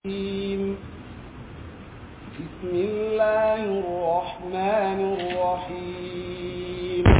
الرجيم بسم الله الرحمن الرحيم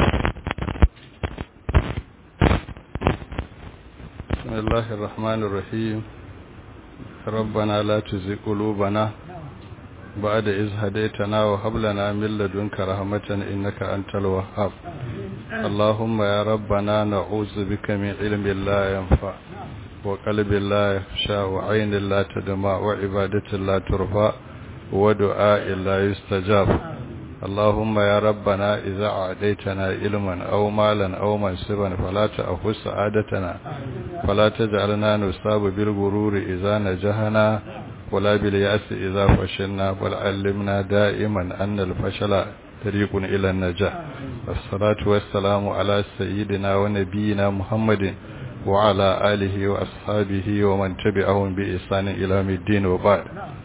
بسم الله الرحمن الرحيم ربنا لا تزغ قلوبنا بعد إذ هديتنا وهب لنا من لدنك رحمة إنك أنت الوهاب اللهم يا ربنا نعوذ بك من علم لا ينفع وقلب لا يخشى وعين لا تدمع وعبادة لا ترفع ودعاء لا يستجاب اللهم يا ربنا إذا أعديتنا علما أو مالا أو منصبا فلا تأخذ سعادتنا فلا تجعلنا نصاب بالغرور إذا نجحنا ولا باليأس إذا فشلنا بل علمنا دائما أن الفشل طريق إلى النجاح والصلاة والسلام على سيدنا ونبينا محمد وعلى آله وأصحابه ومن تبعهم بإحسان إلى يوم الدين وبعد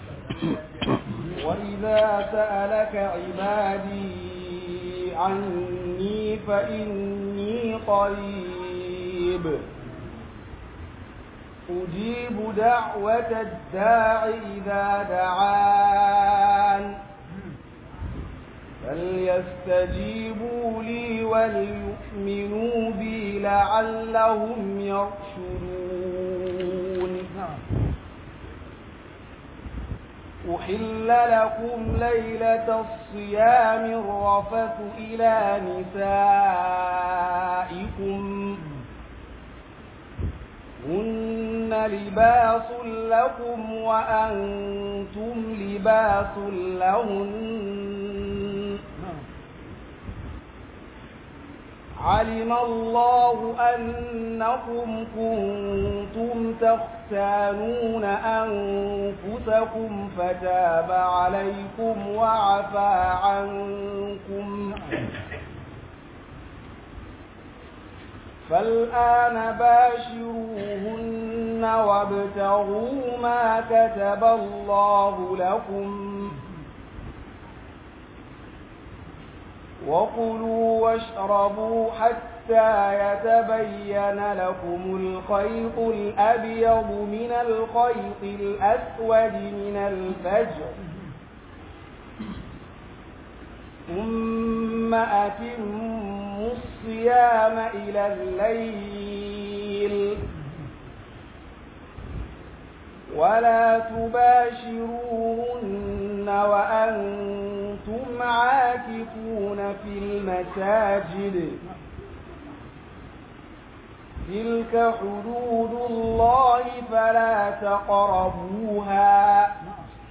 وإذا سألك عبادي عني فإني قريب أجيب دعوة الداع إذا دعان فليستجيبوا لي وليؤمنوا بي لعلهم يرشدون أحل لكم ليلة الصيام الرفث إلى نسائكم هن لباس لكم وأنتم لباس لهن علم الله أنكم كنتم تختانون أنفسكم فتاب عليكم وعفى عنكم فالآن باشروهن وابتغوا ما كتب الله لكم وكلوا واشربوا حتى يتبين لكم الخيط الأبيض من الخيط الأسود من الفجر ثم أتموا الصيام إلى الليل ولا تباشروهن وأنتم عاكفون في المساجد تلك حدود الله فلا تقربوها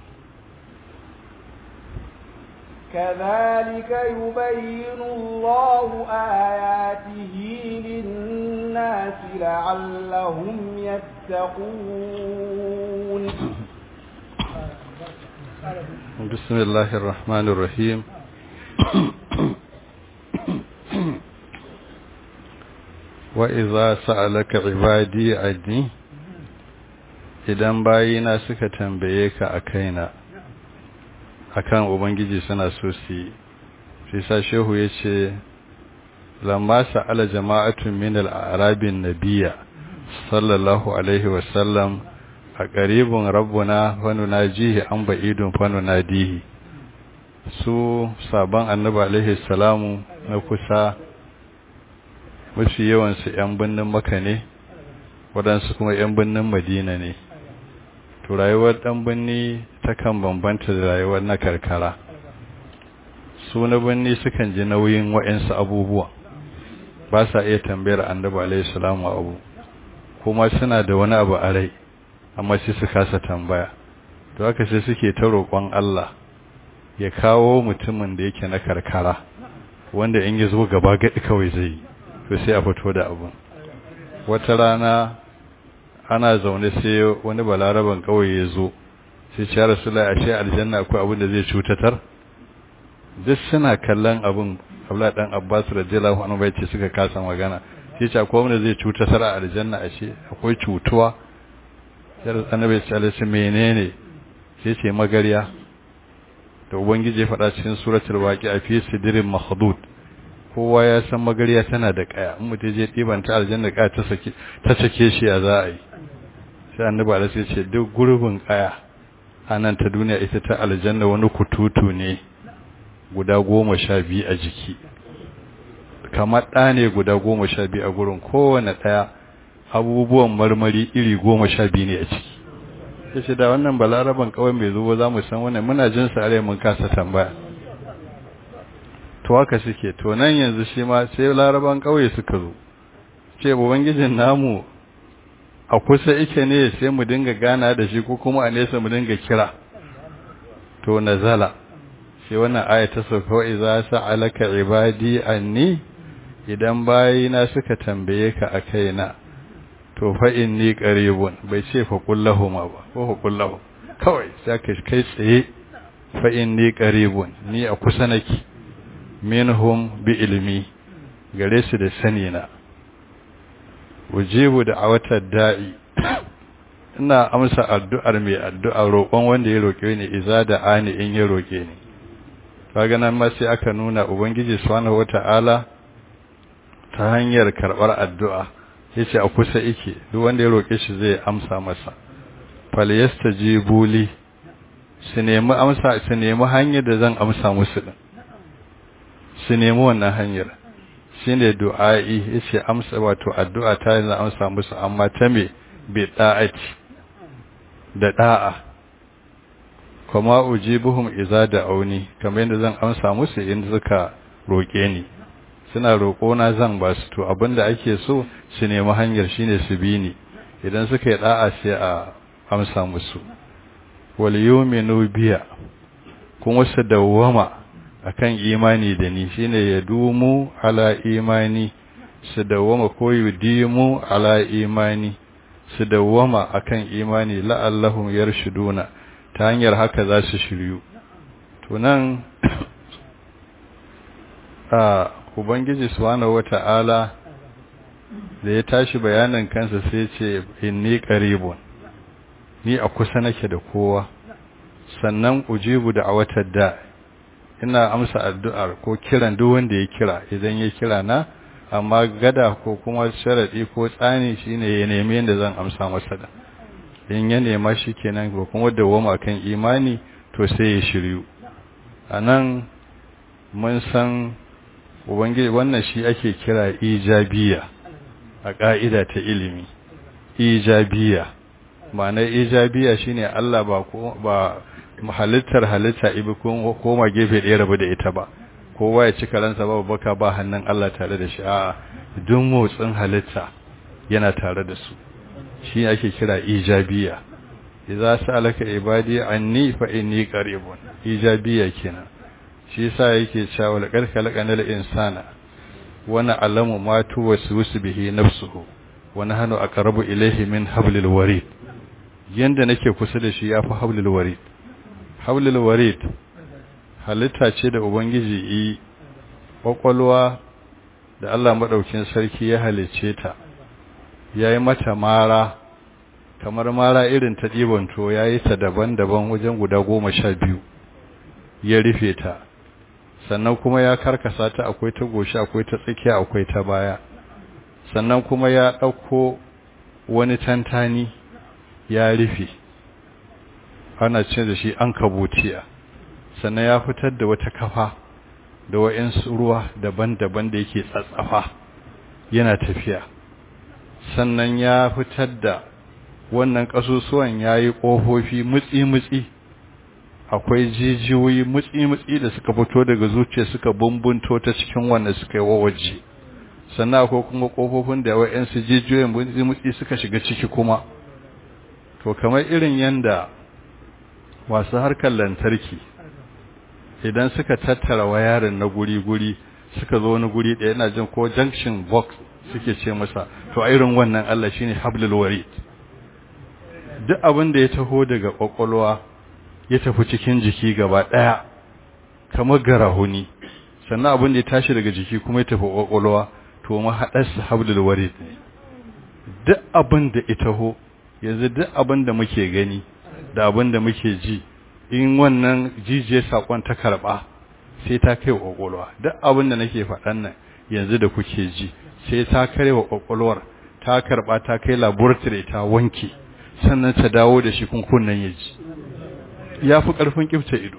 كذلك يبين الله آياته للناس لعلهم يتقون بسم الله الرحمن الرحيم وإذا سألك عبادي عني idan bayina suka tambaye ka a kaina akan ubangiji suna so su yi sai sa shehu ya ce lamma sa'ala jama'atun min al-arabin nabiyya sallallahu alaihi wasallam a qaribun rabbuna wa nunajihi an ba'idun fa nunadihi su sabon annabi alaihi salamu na kusa mafi yawan su yan binnin maka ne waɗansu kuma yan binnin madina ne to rayuwar ɗan binni takan bambanta da rayuwar na karkara su na binni sukan ji nauyin wa'insu abubuwa ba sa iya tambayar annabi alaihi salamu abu kuma suna da wani abu a rai amma sai su kasa tambaya to haka sai suke ta roƙon Allah ya kawo mutumin da yake na karkara wanda in ya zo gaba gadi kawai zai yi to sai a fito da abu wata rana ana zaune sai wani balaraban kawai ya zo sai ce rasulullahi ashe aljanna akwai abin da zai cutatar duk suna kallon abin Abdullah dan Abbas radiyallahu anhu bai ce suka kasa magana sai ce akwai wanda zai cutatar a aljanna ashe akwai cutuwa sai annabi ya ce menene sai ce magariya da ubangiji ya faɗa cikin suratul waqi'a fi sidrin makhdud kowa ya san magariya tana da kaya in mutum je ɗiban ta aljanna kaya ta sake ta sake shi ya za a yi sai annabi alaihi ya ce duk gurbin kaya anan ta duniya ita ta aljanna wani kututu ne guda goma sha biyu a jiki kamar ɗa ne guda goma sha biyu a gurin kowane ɗaya abubuwan marmari iri goma sha biyu ne a ciki ya ce da wannan balaraban kawai mai zuwa za mu san wannan muna jin sare mun kasa tambaya to haka suke to nan yanzu shi ma sai laraban kawai suka zo ce ubangijin namu a kusa ike ne sai mu dinga gana da shi ko kuma a nesa mu dinga kira to nazala sai wannan aya ta sauka wa idza sa'alaka ibadi anni idan bayina suka tambaye ka a kaina to fa inni qaribun bai ce fa kullahuma ba ko fa kullahu kawai sai ka kai tsaye fa inni qaribun ni a kusa nake minhum bi ilmi gare su da sani na ujibu da awatar da'i ina amsa addu'ar mai addu'a roƙon wanda ya roƙe ni iza da ani in ya roƙe ni kaga nan ma sai aka nuna ubangiji subhanahu wata'ala ta hanyar karɓar addu'a yace a kusa yake duk wanda ya roƙe shi zai amsa masa falyastajibu li su nemi amsa su nemi hanyar da zan amsa musu din su nemi wannan hanyar shine du'a'i yace amsa wato addu'a ta zan amsa musu amma ta me bi da'ati da da'a kuma ujibuhum idza da'uni kamar yadda zan amsa musu in suka roke ni suna roko na zan ba su to abinda ake so su nemi hanyar shine su bi ni idan suka yi da'a sai a amsa musu wal yu'minu biya kuma su dawwama akan imani da ni shine ya dumu ala imani su dawwama ko yudimu ala imani su dawwama akan imani la'allahum yarshuduna ta hanyar haka za su shiryu to nan a ubangiji subhanahu wata'ala da ya tashi bayanin kansa sai ce inni qaribun ni a kusa nake da kowa sannan ujibu da awatar da ina amsa addu'ar ko kiran duk wanda ya kira idan ya kira na amma gada ko kuma sharadi ko tsani shine ya neme yanda zan amsa masa da in ya nema shi kenan ko kuma dawoma kan imani to sai ya shiryu anan mun san ubangiji wannan shi ake kira ijabiya a ka'ida ta ilimi ijabiya ma'anar ijabiya shine Allah ba ko ba halittar halitta ibi ko koma gefe ɗaya rabu da ita ba kowa ya ci karansa ba baka ba hannun Allah tare da shi a duk motsin halitta yana tare da su shi ake kira ijabiya idza sa'alaka ibadi anni fa inni qaribun ijabiya kenan shi yasa yake cewa laqad khalaqanal insana wa na'lamu ma tuwaswisu bihi nafsuhu wa nahnu aqrabu ilayhi min hablil warid yanda nake kusa da shi yafi hablil warid hablil warid halitta ce da ubangiji yi kwakwalwa da Allah madaukin sarki ya halice ta yayi mata mara kamar mara irin ta ɗibanto ya yi ta daban-daban wajen guda goma sha biyu ya rufe ta sannan kuma ya karkasa ta akwai ta goshi akwai ta tsakiya akwai ta baya sannan kuma ya ɗauko wani tantani ya rufe ana ce da shi an kabutiya sannan ya fitar da wata kafa da wa'insu ruwa daban-daban da yake tsatsafa yana tafiya sannan ya fitar da wannan ƙasusuwan ya yi ƙofofi mutsi-mutsi akwai jijiyoyi mutsi-mutsi da suka fito daga zuciya suka bumbunto ta cikin wanda suka yi wawaje sannan akwai kuma ƙofofin da wa'yansu jijiyoyin mutsi-mutsi suka shiga ciki kuma to kamar irin yanda masu harkar lantarki idan suka tattara wayarin na guri-guri suka zo wani guri ɗaya yana jin ko junction box suke ce masa to a irin wannan Allah shine hablul warid duk abin da ya taho daga kwakwalwa ya tafi cikin jiki gaba ɗaya kamar garahuni sannan abin da ya tashi daga jiki kuma ya tafi kwakwalwa to mahaɗarsa hablul warid ne duk abin da ya taho yanzu duk abin da muke gani da abin da muke ji in wannan jijiyar sakon ta karɓa sai ta kai wa kwakwalwa duk abin da nake faɗan nan yanzu da kuke ji sai ta kare wa kwakwalwar ta karɓa ta kai laboratory ta wanke sannan ta dawo da shi kun kunnan ya ji ya fi ƙarfin ƙifta ido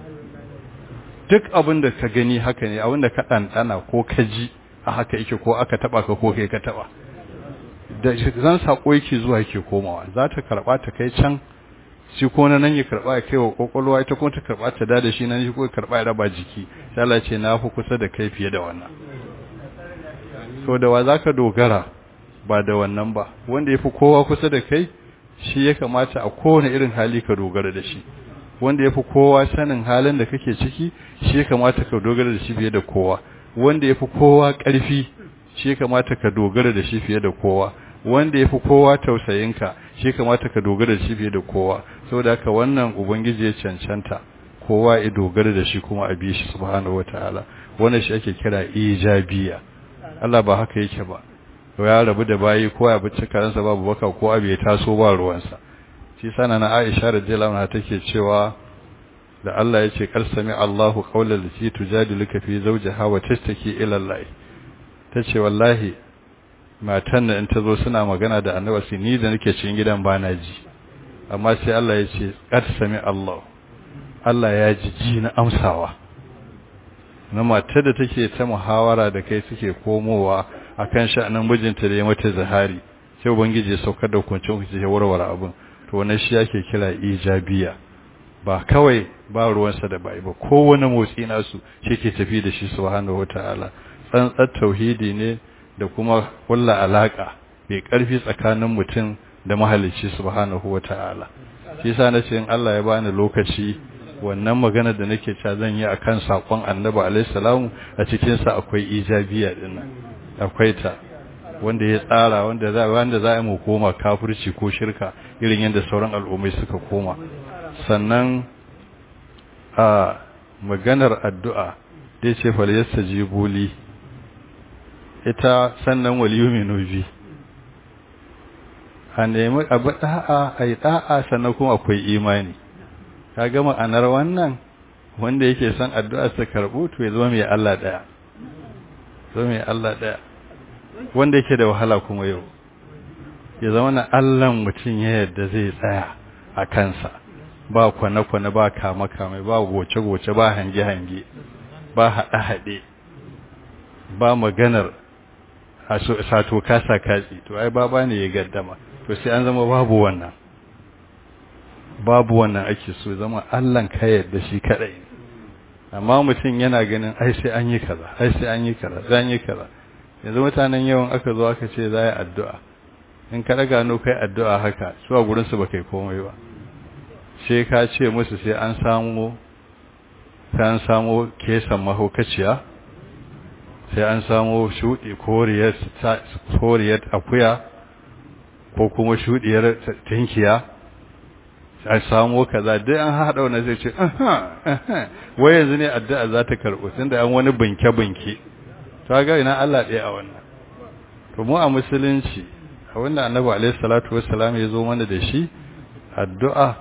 duk abin da ka gani haka ne abin da ka ɗanɗana ko ka ji a haka yake ko aka taɓa ka ko kai ka taɓa da zan saƙo yake zuwa yake komawa za ta karɓa ta kai can shi ko na nan ya karɓa ya kai wa ƙwaƙwalwa ita kuma ta karɓa ta da da shi nan shi ko ya karɓa ya raba jiki sai Allah ce na fi kusa da kai fiye da wannan so da wa za ka dogara ba da wannan ba wanda ya fi kowa kusa da kai shi ya kamata a kowane irin hali ka dogara da shi wanda ya fi kowa sanin halin da kake ciki shi ya kamata ka dogara da shi fiye da kowa wanda ya fi kowa ƙarfi shi ya kamata ka dogara da shi fiye da kowa wanda ya fi kowa tausayinka shi ya kamata ka dogara da shi fiye da kowa saboda haka wannan ubangiji ya cancanta kowa ya dogara da shi kuma a bi shi subhanahu wataala wannan shi ake kira ijabiya Allah ba haka yake ba ya rabu da bayi ko ya bici karansa babu baka ko abu ya taso ba ruwansa shi sana na Aisha radiyallahu anha take cewa da Allah ya ce kar sami Allahu qawlan lati tujadiluka fi zawjiha wa tashtaki ila Allah tace wallahi matan da in ta zo suna magana da annabi sai ni da nake cikin gidan ba na ji amma sai Allah ya ce kar sami Allah Allah ya ji ji na amsawa na matar da take ta muhawara da kai suke komowa akan sha'anin mijinta da ya mata zahari sai ubangiji ya saukar da hukuncin hukunci ya warware abin to wannan shi yake kira ijabiya ba kawai ba ruwansa da bai ba kowane motsi nasu shi ke tafi da shi subhanahu wataala tsantsar tauhidi ne da kuma kulla alaka mai karfi tsakanin mutum da mahalicci subhanahu wataala shi yasa nace in Allah ya bani lokaci wannan magana da nake cewa zan yi akan sakon Annabi alaihi salamu a cikin sa akwai ijabiya dinnan akwai ta wanda ya tsara wanda za wanda za mu koma kafirci ko shirka irin yadda sauran al'ummai suka koma sannan a maganar addu'a dai ce fal yastajibu li ita sannan wal yu'minu bi a nemi abu da'a ai da'a sannan kuma akwai imani ka ga ma'anar wannan wanda yake son addu'a ta karbu to ya zama mai Allah daya zama mai Allah daya wanda yake da wahala kuma yau ya zama na Allahn mutum ya yadda zai tsaya a kansa ba kwane-kwane ba kama-kame ba goce-goce ba hange-hange ba haɗe-haɗe ba maganar sato kasa katsi to ai baba ne ya gaddama to sai an zama babu wannan babu wannan ake so zama Allahn ka yadda shi kadai amma mutum yana ganin ai sai an yi kaza ai sai an yi kaza zan yi kaza yanzu mutanen yawan aka zo aka ce za yi addu'a in ka daga no kai addu'a haka su a gurinsu ba kai komai ba sai ka ce musu sai an samu sai an samu kesan mahaukaciya sai an samu shuɗi koriyar akuya ko kuma shuɗiyar tinkiya a samu kaza dai an haɗa wani zai ce wai yanzu ne addu'a za ta karɓo tunda an wani binke-binke ta ga ina Allah ɗaya a wannan to mu a musulunci a wanda annabi alaihi salatu wassalam ya zo mana da shi addu'a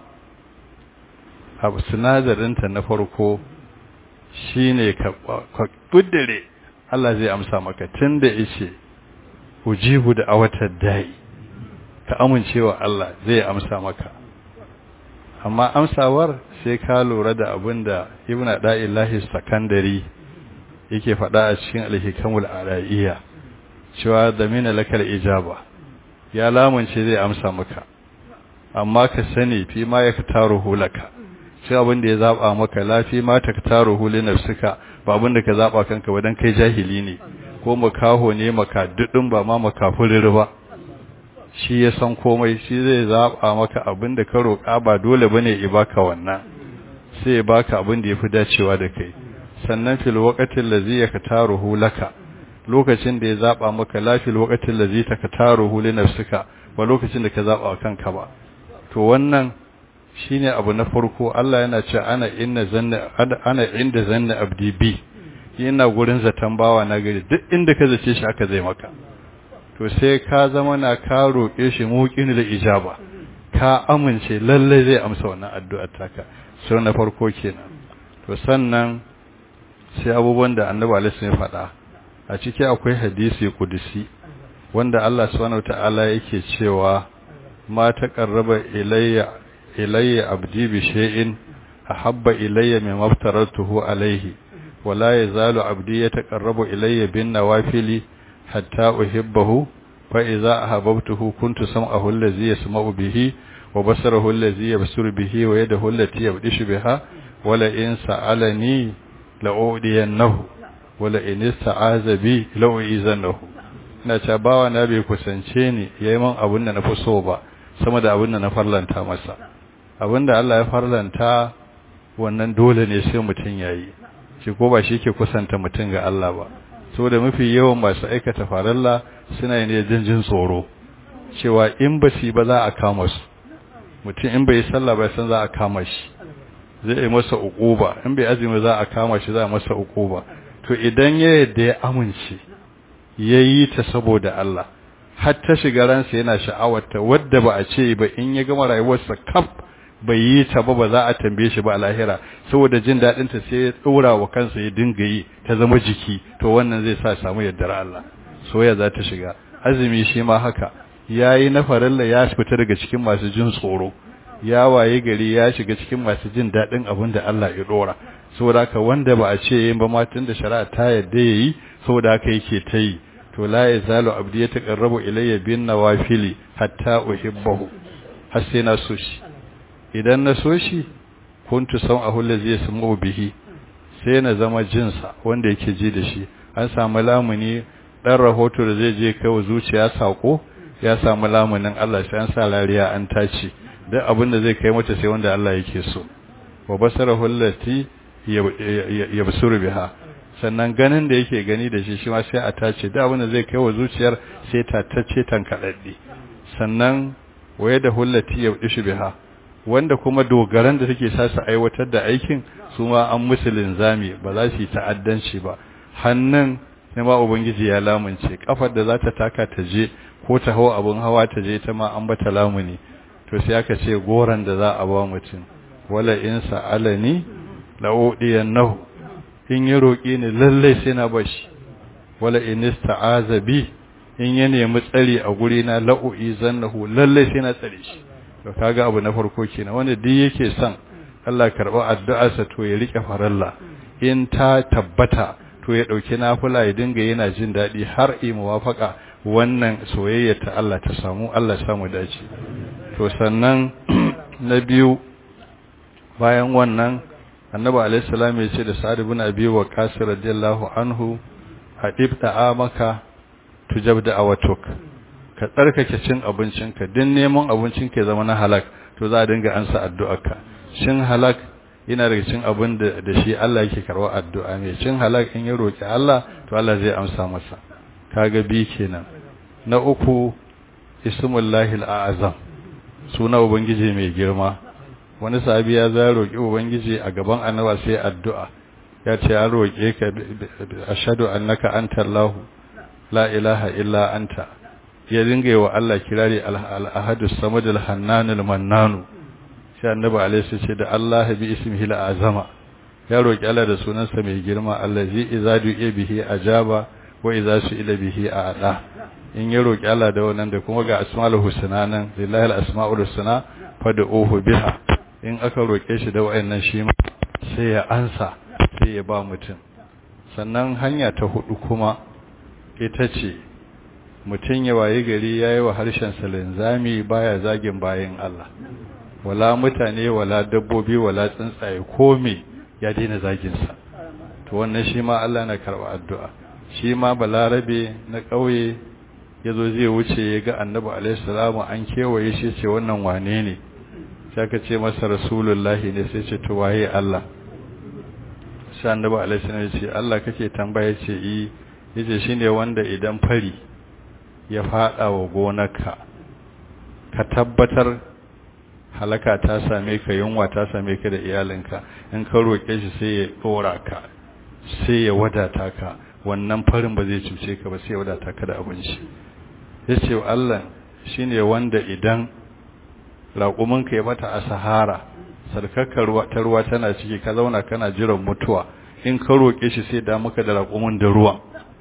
a sinadarinta na farko shine ka kuddire Allah zai amsa maka tunda yace ujibu da awatar dai ka amincewa Allah zai amsa maka amma amsawar sai ka lura da abinda ibnu da'illahi sakandari yake faɗa a cikin alhikamul araiya cewa zamina lakal ijaba ya lamunce zai amsa maka amma ka sani fi ma ya taruhu laka sai abin da ya zaba maka lafi ma ta taruhu li nafsika ba abin da ka zaba kanka wadan kai jahili ne ko makaho ne maka dudun ba ma makafurir ba shi ya san komai shi zai zaba maka abin da ka roƙa ba dole bane ya baka wannan sai ya baka abin da yafi dacewa da kai sannan fil waqatil ladzi yaktaruhu laka lokacin da ya zaba maka la fil waqatil ladzi taktaruhu li nafsika ba lokacin da ka zaba kanka ba to wannan shine abu na farko Allah yana cewa ana inna zanna ana inda zanna abdi bi ina gurin zaton bawa na gari duk inda ka zace shi aka zai maka to sai ka zama na ka roke shi muqin da ijaba ka amince lalle zai amsa wannan addu'ar taka sai na farko kenan to sannan sai abubuwan da annabi alaihi ya faɗa a ciki akwai hadisi kudusi wanda Allah subhanahu wataala yake cewa ma taqarraba ilayya ilayya abdi bi shay'in ahabba ilayya mimma aftaratuhu alayhi wala yazalu abdi yataqarrabu ilayya bin nawafili hatta uhibbahu fa idza ahabbtuhu kuntu sam'ahu allazi yasma'u bihi wa basarahu allazi yabsuru bihi wa yadahu allati yabdishu biha wala in sa'alani la'udiyannahu wala in ista'aza bi la'uizannahu ina cewa bawa na bai kusance ni yayi man abin da na fi so ba sama da abin da na farlanta masa abin da Allah ya farlanta wannan dole ne sai mutum yayi shi ko ba shi ke kusanta mutum ga Allah ba saboda mafi yawan masu aikata faralla suna yin jin jin tsoro cewa in ba su ba za a kama su mutum in bai sallah ba san za a kama shi zai yi masa uquba in bai azumi za a kama shi za a masa uquba to idan ya yadda ya amince yayi ta saboda Allah har ta shiga ransa yana sha'awarta wadda ba a ce ba in ya gama rayuwarsa kaf bai yi ta ba ba za a tambaye shi ba a lahira saboda jin daɗin ta sai ya tsora wa kansa ya dinga yi ta zama jiki to wannan zai sa samu yardar Allah soyayya za ta shiga azumi shi ma haka yayi na farilla ya fita daga cikin masu jin tsoro ya waye gari ya shiga cikin masu jin daɗin abin da Allah ya dora saboda haka wanda ba a ce yin ba ma tun da shari'a ta yadda yayi saboda haka yake ta yi to la yazalu abdi yataqarrabu ilayya bin nawafili hatta uhibbahu har sai na so shi idan na so shi kuntu sam'ahu allazi yasma'u bihi sai na zama jinsa wanda yake ji da shi an samu lamuni dan rahoto da zai je kai wa zuciya sako ya samu lamunin Allah sai an sa lariya an tace duk abin da zai kai mata sai wanda Allah yake so wa basarahu allati yabsuru biha sannan ganin da yake gani da shi shi ma sai a tace duk abin da zai kai wa zuciyar sai ta tace tankadaddi sannan waye da hullati yabdishu biha wanda kuma dogaran da take sa su aiwatar da aikin su ma an musu linzami ba za su yi ta'addanci ba hannun ne ma ubangiji ya lamunce kafar da za ta taka ta je ko ta hawa abun hawa ta je ta ma an bata lamuni to sai aka ce goran da za a ba mutum wala in sa'alani la'udiyannahu in ya roƙi ni lalle sai na bashi wala in ista'aza bi in ya nemi tsari a guri na la'u'i zannahu lalle sai na tsare shi to kaga abu na farko kenan wanda duk yake son Allah karba addu'arsa to ya rike faralla in ta tabbata to ya dauki nafila ya dinga yana jin dadi har yi muwafaka wannan soyayya ta Allah ta samu Allah ya samu dace to sannan na biyu bayan wannan annabi alaihi salam ya ce da sa'ad ibn abi waqas radiyallahu anhu hadib amaka tujab da awatuk ka tsarkake cin abincinka din neman abincinka ya zama na halak to za a dinga ansa addu'arka cin halak yana daga cin abin da da shi Allah yake karwa addu'a mai cin halak in ya roki Allah to Allah zai amsa masa kaga bi kenan na uku ismullahi al'azam suna ubangiji mai girma wani sahabi ya za roki ubangiji a gaban annaba sai addu'a ya ce ya roke ka ashhadu annaka anta allah la ilaha illa anta ya dinga wa Allah kirari al-ahadu samadul hannanul mannanu sai annabi alaihi ce da Allah bi ismihi al-azama ya roki Allah da sunansa mai girma allazi idza du'a bihi ajaba wa idza su'ila bihi a'da in ya roki Allah da wannan da kuma ga asmaul husna nan lillahi al-asmaul husna fad'uhu biha in aka roke shi da wayannan shi ma sai ya ansa sai ya ba mutum sannan hanya ta hudu kuma ita ce mutum ya waye gari ya yi wa harshen linzami baya zagin bayan Allah wala mutane wala dabbobi wala tsuntsaye kome ya daina zaginsa to wannan shi ma Allah na karɓa addu'a shi ma balarabe na ƙauye ya zo zai wuce ya ga annabi alaihissalamu an kewaye shi ce wannan wane ne sai ka ce masa rasulullahi ne sai ce to waye Allah sai annabi alaihissalamu ya ce Allah kake tambaya ce yi yace shine wanda idan fari ya fada wa gonarka ka tabbatar halaka ta same ka yunwa ta same ka da iyalinka in ka roke shi sai ya dora ka sai ya wadata ka wannan farin ba zai cuce ka ba sai ya wadata ka da abinci yace Allah shine wanda idan raƙuminka ya mata a sahara sarkakar ruwa ta ruwa tana ciki ka zauna kana jiran mutuwa in ka roke shi sai da maka da raƙumin da ruwa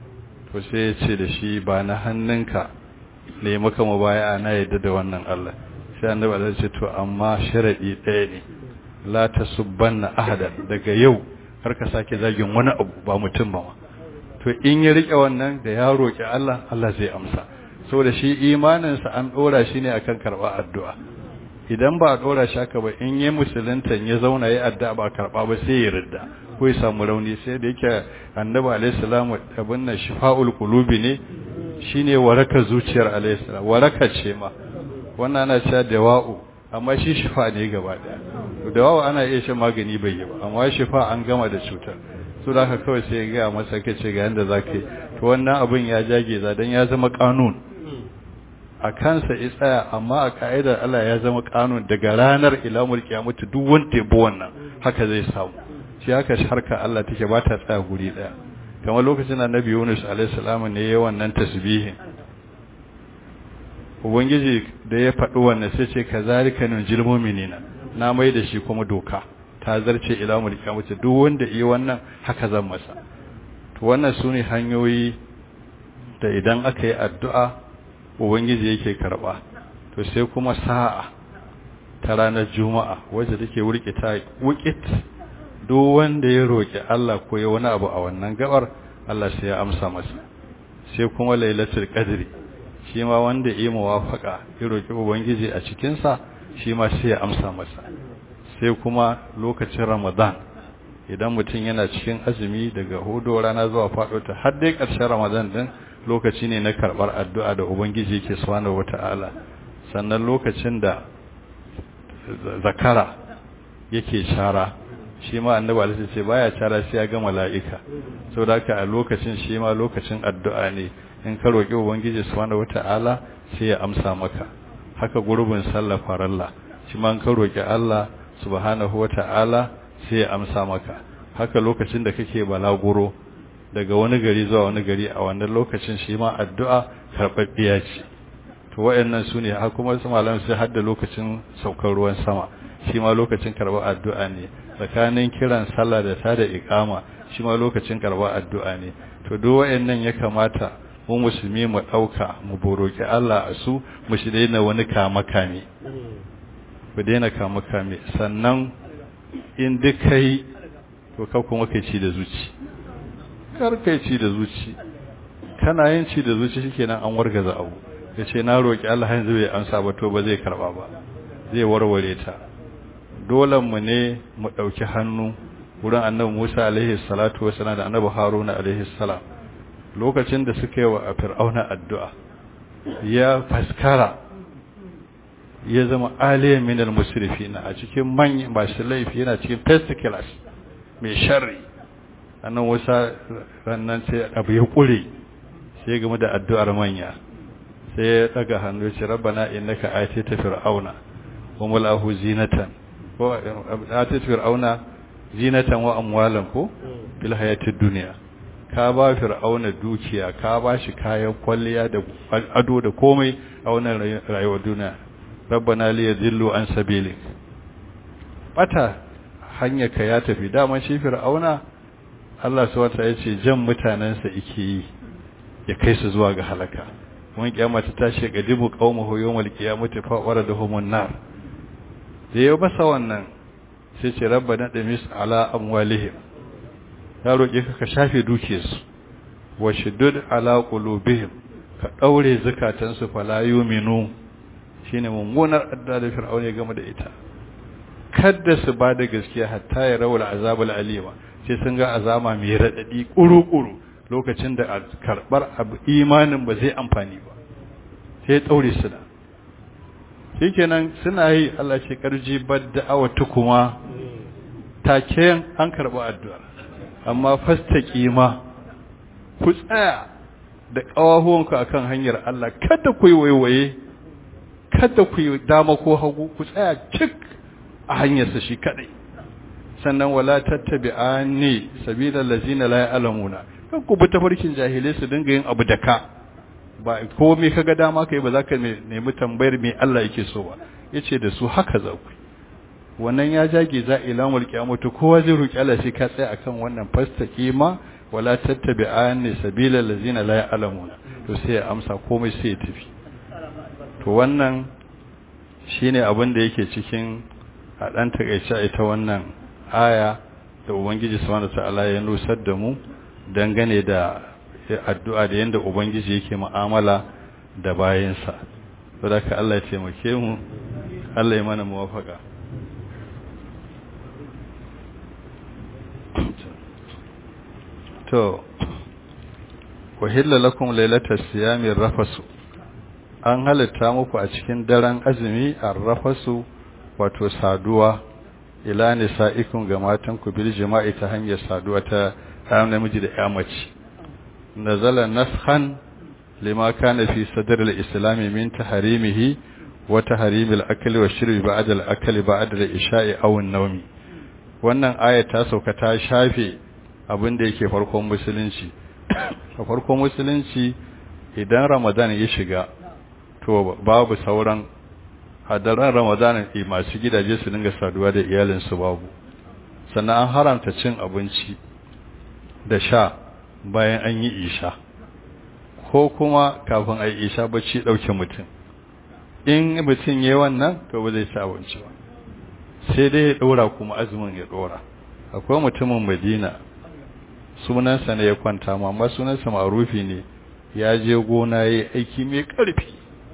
to sai ya ce da shi ba na hannunka ne maka mubaya na yadda da wannan Allah sai annabi Allah ce to amma sharadi ɗaya ne la tasubbanna ahada daga yau kar ka sake zagin wani abu ba mutum ba ma to in ya rike wannan da ya roki Allah Allah zai amsa saboda shi imaninsa an dora shi ne akan karba addu'a idan ba a dora shi haka ba in yi musulunta ya zauna ya addu'a ba karba ba sai ya ridda ko ya samu rauni sai da yake annabi alaihi salamu abin nan shifa'ul qulubi ne shine waraka zuciyar alaihi salam waraka ce ma wannan ana cewa dawa'u amma shi shifa ne gaba daya dawa'u ana iya shan magani bai yi ba amma shifa an gama da cutar su da haka kawai sai ya ga masa kace ga yanda zaka yi to wannan abin ya jage za dan ya zama kanun a kansa ya tsaya amma a ka'idar Allah ya zama kanun daga ranar ila mulki ya mutu duk wanda ya bi wannan haka zai samu shi haka harka Allah take ba ta tsaya guri daya kamar lokacin annabi Yunus alaihi salam ne yayin wannan tasbihin ubangiji da ya faɗi wannan sai ce kazalika nunjil mu'minina na mai da shi kuma doka ta zarce ila mulki ya mutu duk wanda yi wannan haka zan masa to wannan sune hanyoyi da idan aka yi addu'a ubangiji yake karba to sai kuma sa'a ta ranar juma'a wacce take wurkita wukit duk wanda ya roki Allah ko ya wani abu a wannan gabar Allah sai ya amsa masa sai kuma lailatul qadri shi ma wanda yi muwafaka ya roki ubangiji a cikin sa shi ma sai ya amsa masa sai kuma lokacin ramadan idan mutum yana cikin azumi daga hudu rana zuwa faɗo ta har dai ƙarshen ramadan din lokaci ne na karɓar addu'a da Ubangiji yake subhanahu wata'ala sannan lokacin da zakara yake shara shi ma annabi alaihi ce baya shara sai ya ga mala'ika saboda haka a lokacin shi ma lokacin addu'a ne in ka roki Ubangiji subhanahu wata'ala sai ya amsa maka haka gurbin sallah faralla shi ma in ka roki Allah subhanahu wata'ala sai ya amsa maka haka lokacin da kake balaguro daga wani gari zuwa wani gari a wannan lokacin shi ma addu'a karɓaɓɓiya ce to wayannan su ne har kuma su malam sai har da lokacin saukar ruwan sama shi ma lokacin karɓar addu'a ne tsakanin kiran sallah da tada iqama shi ma lokacin karɓar addu'a ne to duk wayannan ya kamata mu musulmi mu ɗauka mu boroki Allah a su mu shi daina wani kama kame ku daina kama kame sannan in duk kai to ka kuma kai ci da zuci karkai ci da zuci kana yin ci da zuci shikenan an wargaza abu yace na roki Allah yanzu bai amsa ba to ba zai karba ba zai warware ta dole mu ne mu dauki hannu wurin annabi Musa alaihi salatu wasallam da annabi Haruna alaihi salam lokacin da suka yi wa fir'auna addu'a ya faskara ya zama aliyan min al-musrifin a cikin manyan bashi laifi yana cikin first class mai sharri annan wasa rannan sai abu ya kure sai game da addu'ar manya sai ya daga hannu ya ce rabbana innaka atita fir'auna wa malahu zinatan ko atita fir'auna zinatan wa amwalan ko fil hayatid dunya ka ba fir'auna dukiya ka ba shi kayan kwalliya da ado da komai a wannan rayuwar duniya rabbana li yadhillu an sabilik bata hanyar ka ya tafi dama shi fir'auna Allah subhanahu ya ce jan mutanansa yake yi ya kai su zuwa ga halaka mun kiyama ta tashi ga dibu qaumahu yawmal qiyamati fa waraduhumun nar da yau basa wannan sai ce rabbana damis ala amwalihim ya roƙe ka ka shafe dukiyarsu wa shiddud ala qulubihim ka daure zakatansu fala yu'minu shine mummunar adda da fir'auna ya gama da ita kada su ba da gaskiya hatta ya rawul azabul alima sai sun ga azama mai radadi kuru-kuru lokacin da karbar abu imanin ba zai amfani ba sai daure su da shikenan suna yi Allah ce karji badda awatu kuma take an karba addu'a amma fastaqima ku tsaya da kawahuwanku akan hanyar Allah kada ku yi waiwaye kada ku yi dama ko hagu ku tsaya cik a hanyarsa shi kadai sannan wala tattabi'ani sabilal ladzina la ya'lamuna kan ku bi tafarkin jahilai su dinga yin abu da ka ba komai kaga dama kai ba za ka nemi tambayar me Allah yake so ba yace da su haka za ku wannan ya jage za ilamul qiyamatu kowa zai roki Allah sai ka tsaya akan wannan fastaqima wala tattabi'ani sabilal ladzina la ya'lamuna to sai ya amsa komai sai ya tafi to wannan shine abin da yake cikin a dan takeice ita wannan aya da ubangiji subhanahu ta'ala ya nusar da mu dangane da addu'a da yanda ubangiji yake mu'amala da bayansa saboda ka Allah ya taimake mu Allah ya mana muwafaka to wahilla lakum lailatas siyami rafasu an halitta muku a cikin daren azumi arrafasu wato saduwa ila nisa'ikum ga matan ku bil jima'i ta hanyar saduwa ta ɗan namiji da ya mace nazala naskhan lima kana fi sadr al-islam min taharimihi wa tahrim al-akli wa shurbi ba'da al-akli ba'da al-isha'i aw an-nawmi wannan aya ta sauka ta shafe abin da yake farkon musulunci a farkon musulunci idan ramadan ya shiga to babu sauran hadaran ramadan masu gidaje su dinga saduwa da iyalinsu babu sannan an haramta cin abinci da sha bayan an yi isha ko kuma kafin a yi isha bacci ɗauke mutum in mutum ya wannan to ba zai ci abinci ba sai dai ya ɗora kuma azumin ya ɗora akwai mutumin madina sunansa ne ya kwanta ma amma sunansa marufi ne ya je gona ya aiki mai ƙarfi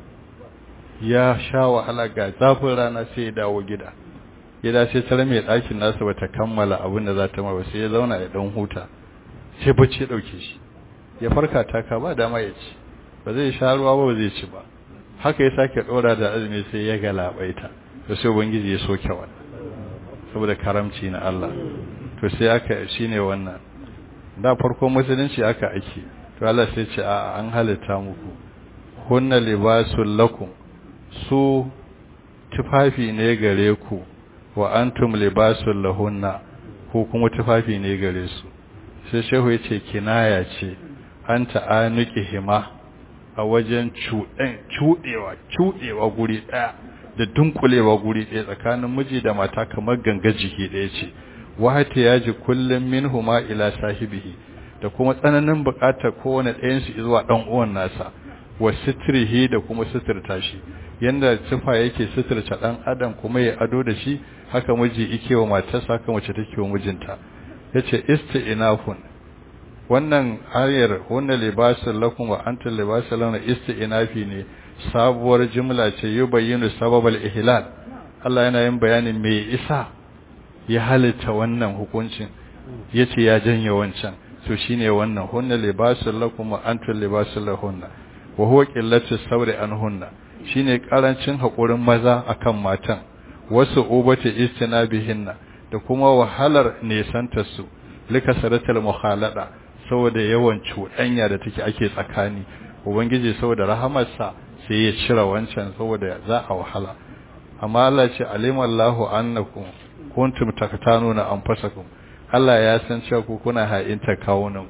ya sha wahala ga zafin rana sai ya dawo gida gida sai tare mai ɗakin nasa bata kammala abin da za ta ma ba sai ya zauna ya ɗan huta sai bacci ya ɗauke shi ya farka taka ba dama ya ci ba zai sha ruwa ba ba zai ci ba haka ya sake ɗora da azumi sai ya galabaita to sai ubangiji ya soke wannan saboda karamci na Allah to sai aka shine wannan da farko musulunci aka ake to Allah sai ce a an halitta muku hunna libasul lakum su tufafi ne gare ku wa antum libasul lahunna ko kuma tufafi ne gare su sai shehu yace kinaya ce anta anuki hima a wajen cuɗewa cuɗewa guri ɗaya da dunkulewa guri ɗaya tsakanin miji da mata kamar ganga jiki ɗaya ce wahata ya ji kullum min huma ila sahibihi da kuma tsananin buƙatar kowane ɗayansu zuwa ɗan uwan nasa wa sitrihi da kuma sitirta shi yanda sifa yake sitirta ɗan adam kuma ya ado da shi haka miji yake wa matarsa haka mace take wa mijinta yace isti'nafun wannan ayar hunna libasul lakum wa antum libasul lahum isti'nafi ne sabuwar jumla ce yubayyinu sababal ihlal Allah yana yin bayanin me isa ya halitta wannan hukuncin yace ya janye wancan to shine wannan hunna libasul lakum wa antum libasul lahunna wa huwa qillatu sabri anhunna shine karancin hakurin maza akan matan wasu ubati istinabihinna da kuma wahalar nesanta su likasaratul mukhalada saboda yawan cuɗanya da take ake tsakani ubangiji saboda rahamarsa sai ya cire wancan saboda za a wahala amma Allah ce alimallahu annakum kuntum taktanuna anfusakum Allah ya san cewa ku kuna ha'inta kawunanku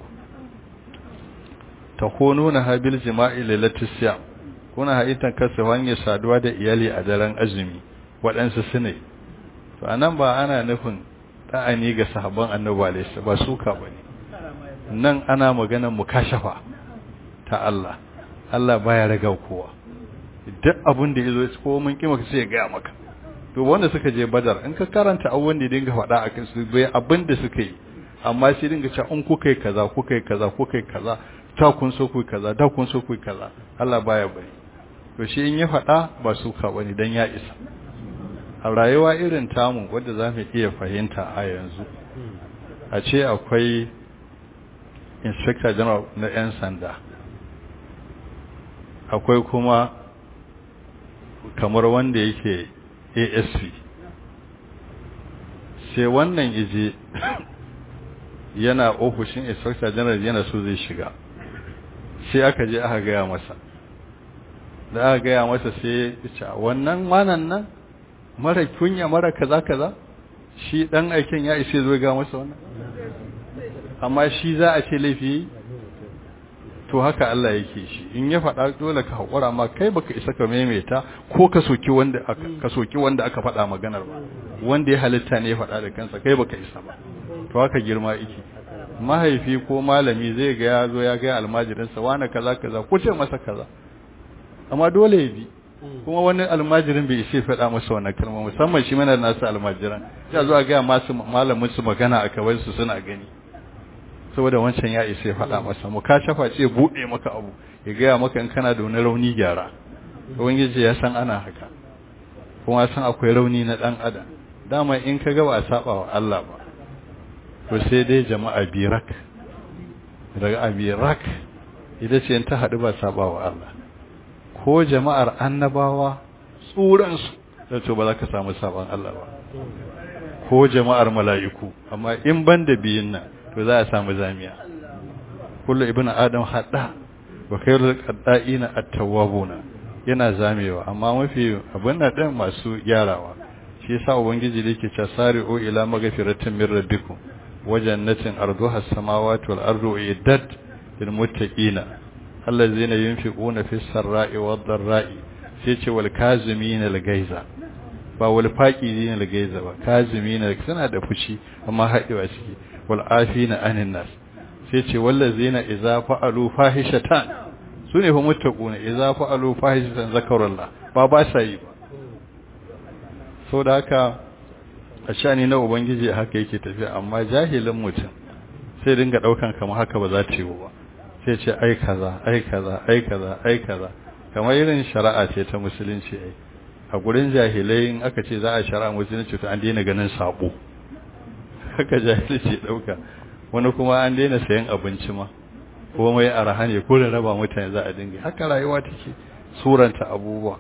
takununa habil jima'i lailatul siyam kuna ha'inta kasa hanyar saduwa da iyali a daren azumi waɗansu su ne to anan ba ana nufin ta'ani ga sahabban annabi alaihi ba suka bane nan ana maganar mukashafa ta Allah Allah baya raga kowa duk abin da yazo ko mun kima sai ya ga maka to wanda suka je badar in ka karanta abubuwan da dinga faɗa a kansu bai abin da suka yi amma sai dinga cewa in kuka yi kaza kuka yi kaza kuka yi kaza ta kun so ku kaza da kun so ku kaza Allah baya bari to shi in ya faɗa ba su ka bane dan ya isa a rayuwa irin tamu wadda za mu iya fahimta a yanzu a ce akwai inspector general na 'yan sanda akwai kuma kamar wanda yake asp sai wannan ije yana ofishin inspector general yana so zai shiga sai aka je aka gaya masa da aka gaya masa sai ya wannan manan nan mara kunya mara kaza kaza shi dan aikin ya ishe zo ga masa wannan amma shi za a ce laifi to haka Allah yake shi in ya faɗa dole ka haƙura ma kai baka isa ka maimaita ko ka soki wanda aka ka soki wanda aka faɗa maganar ba wanda ya halitta ne ya faɗa da kansa kai baka isa ba to haka girma yake mahaifi ko malami zai ga ya zo ya ga almajirinsa wani kaza kaza ko ce masa kaza amma dole ya bi kuma wani almajirin bai ishe faɗa masa wannan kalma musamman shi mana nasu almajiran ya zo a ga masu malamin su magana a kawai su suna gani saboda wancan ya ishe faɗa masa mu ka shafa ce buɗe maka abu ya gaya maka in kana da wani rauni gyara ubangiji ya san ana haka kuma san akwai rauni na dan adam dama in ka ga ba a saba wa Allah ba to sai dai jama'a birak daga abirak ita ce ta haɗu ba saba wa Allah ko jama'ar annabawa tsuransu da to ba za ka samu saban Allah ba ko jama'ar mala'iku amma in ban da biyun nan to za a samu zamiya kullu ibnu adam hadda wa khairul qadda'ina at-tawwabuna yana zamewa amma mafi abin da ɗin masu gyarawa shi yasa ubangiji da yake cewa sari'u ila magfiratin min rabbikum wa jannatin arduha as-samawati wal ardu iddat lil muttaqina allazina yunfiquna fis sarra'i wad dharra'i sai ce wal kazimin al gaiza ba wal faqidin al gaiza ba kazimin suna da fushi amma haɗewa ciki wal afina anin nas sai ce wallazina idza fa'alu fahishatan su ne fa muttaquna idza fa'alu fahishatan zakarullah ba ba sa yi ba so da haka a shani na ubangiji haka yake tafiya amma jahilin mutum sai dinga daukan kamar haka ba za ta yi ba sai ce ai kaza ai kaza ai kaza ai kaza kamar irin shari'a ce ta musulunci ai a gurin jahilai in aka ce za a shari'a musulunci to an daina ganin sabo haka jahilci dauka wani kuma an daina sayan abinci ma komai arha ne ko da raba mutane za a dinga haka rayuwa take suranta abubuwa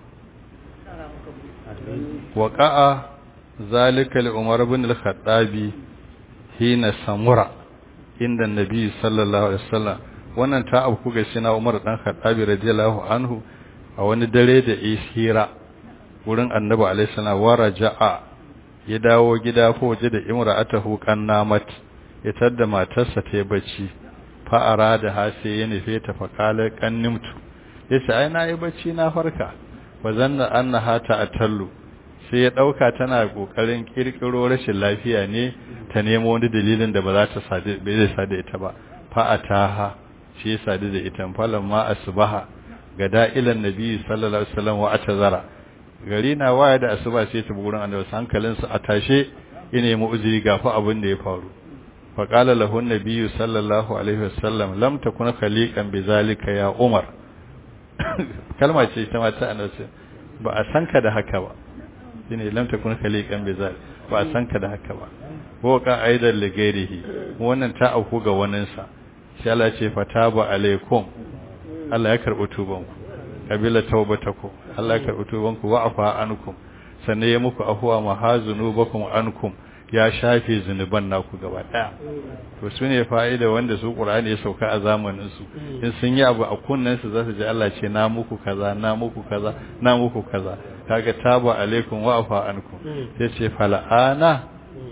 waqa'a zalika li umar ibn al-khattabi hina samura inda annabi sallallahu alaihi wasallam wannan ta abu ga sina umar dan khattabi radiyallahu anhu a wani dare da isira wurin annabi alaihi salam waraja'a ya dawo gida ko waje da imra'atahu qannamat ya tadda matarsa ta yi bacci fa'ara da hase ya nufe ta faƙalar ƙannimtu ya ce ai na yi bacci na farka ba zanna an na hata a tallu sai ya ɗauka tana ƙoƙarin ƙirƙiro rashin lafiya ne ta nemo wani dalilin da ba za ta sadu bai zai sadu ita ba fa'ata ha shi ya sadu da ita falon ma asubaha ga da'ilan nabi sallallahu alaihi wasallam wa atazara gari na waya da asuba sai ta bugurin annabi hankalinsa a tashe ya nemi uzuri gafa abin da ya faru فقال له النبي صلى الله عليه وسلم لم تكن خليقا بذلك يا عمر kalma ce ita ma ta annabi ba a san ka da haka ba shine lam takun khaliqan bizal ba a san ka da haka ba ko ka aidan li gairihi wannan ta auku ga wanin sa sai Allah ce fataba alaikum Allah ya karbi tuban ku kabila taubatakum Allah ya karbi tuban ku wa afa ankum sannan ya muku afwa mahazunubakum ankum ya shafe zunuban naku gaba daya to su ne fa'ida wanda su qur'ani ya sauka a zamanin su in sun yi abu a kunnan su zasu ji Allah ce na muku kaza na muku kaza na muku kaza kaga taba alaikum wa afa ankum yace fal'ana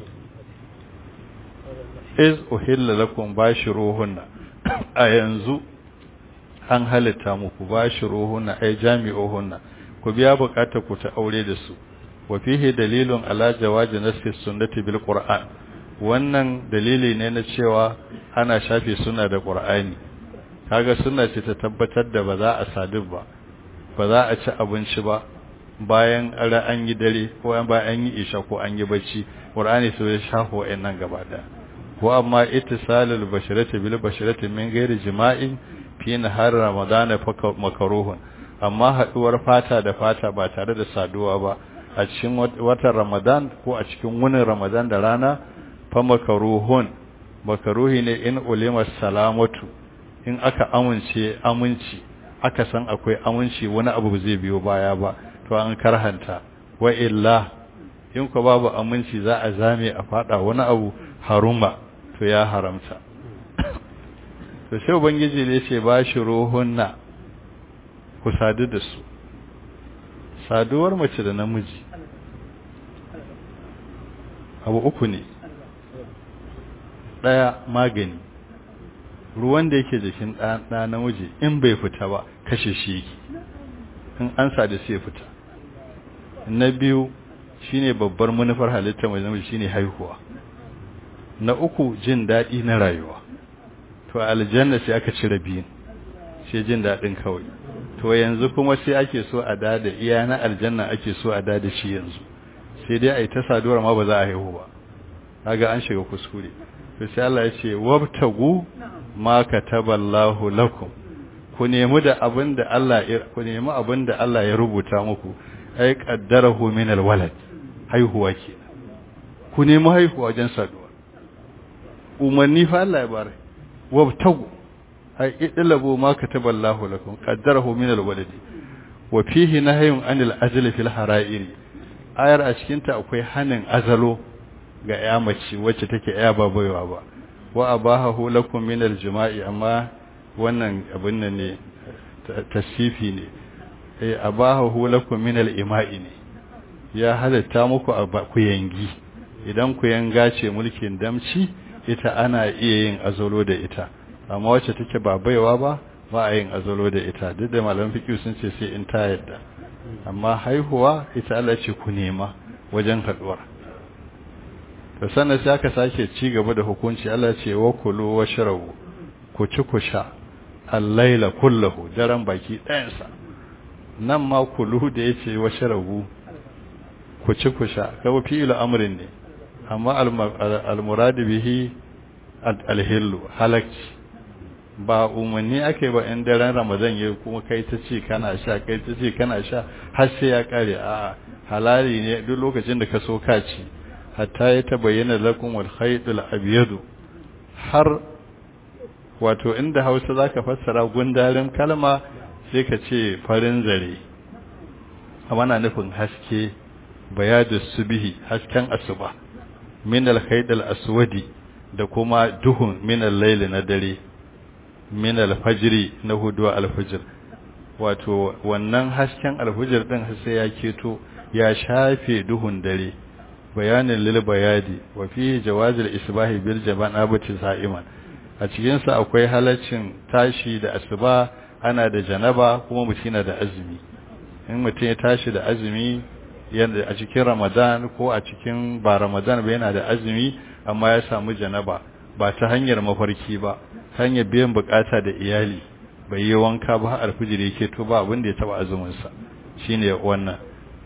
iz uhilla lakum bashiruhunna a yanzu an halitta muku bashiruhunna ay jami'uhunna ku biya bukatar ku ta aure da su wa fihi dalilun ala jawazi nasfi sunnati bil qur'an wannan dalili ne na cewa ana shafe sunna da qur'ani kaga sunna ce ta tabbatar da ba za a sadu ba ba za a ci abinci ba bayan ara an yi dare ko bayan an yi isha ko an yi bacci qur'ani so ya shafo wayannan gaba da ko amma ittisalul basharati bil basharati min ghairi jima'in fi nahar ramadan fa makruhun amma haduwar fata da fata ba tare da saduwa ba a cikin watan Ramadan ko a cikin wunin Ramadan da rana fa makaruhun makaruhi ne in ulima salamatu in aka amince aminci aka san akwai aminci wani abu zai biyo baya ba to an karhanta wa illa in ko babu aminci za a zame a fada wani abu haruma to ya haramta to sai ubangiji ne ce ba shi ruhunna ku sadu da su saduwar mace da namiji abu uku ne ɗaya magani ruwan da yake jikin ɗa namiji in bai fita ba kashe shi yake in an sadu sai fita na biyu shine babbar manufar halitta mai namiji shine haihuwa na uku jin daɗi na rayuwa to aljanna sai aka cire biyun sai jin daɗin kawai to yanzu kuma sai ake so a dada iya na aljanna ake so a dada shi yanzu sai dai a yi ta saduwar ma ba za a haihu ba kaga an shiga kuskure to sai Allah ya ce wabtagu ma kataballahu lakum ku nemi da abin da Allah ya ku nemi abin da Allah ya rubuta muku ai qaddarahu min alwalad haihuwa ke ku nemi haihuwa wajen saduwa umarni fa Allah ya bare wabtagu ai idlabu ma kataballahu lakum qaddarahu min alwalad wa fihi nahyun anil ajli fil hara'iri ayar a cikin ta akwai hanin azalo ga ya mace wacce take ya ba baiwa ba wa abahahu lakum min aljima'i amma wannan abin nan ne tasifi ne eh abahahu lakum min alima'i ne ya halatta muku ku yangi idan ku yanga ce mulkin damci ita ana iya yin azalo da ita amma wacce take ba baiwa ba ba a yin azalo da ita duk da malaman fiqh sun ce sai in ta yadda amma haihuwa ita Allah ce ku nema wajen haduwar to sannan sai aka sake ci gaba da hukunci Allah ce wa kulu wa sharabu ku ci ku sha al-laila kullahu daren baki ɗayansa nan ma kulu da yace wa sharabu ku ci ku sha kawo fi'il amrin ne amma al-murad bihi al-hillu halakci ba umarni ake ba in daren ramadan ya kuma kai ta ce kana sha kai ta ce kana sha har sai ya kare a halali ne duk lokacin da ka so ka ci hatta ya tabayyana lakum wal khaytul abyad har wato inda Hausa zaka fassara gundarin kalma sai ka ce farin zare amma na nufin haske bayadu subhi hasken asuba min al khaytul aswadi da kuma duhun min al layl na dare min al fajri na hudu al fajr wato wannan hasken al fajr din sai ya keto ya shafe duhun dare bayanin lil bayadi wa fi jawazil isbahi bil jabanabati sa'iman a cikin sa akwai halaccin tashi da asuba ana da janaba kuma mutum yana da azumi in mutum ya tashi da azumi yanda a cikin ramadan ko a cikin ba ramadan ba yana da azumi amma ya samu janaba ba ta hanyar mafarki ba hanyar biyan bukata da iyali bai yi wanka ba alfijiri yake to ba abin da ya taba azumin sa shine wannan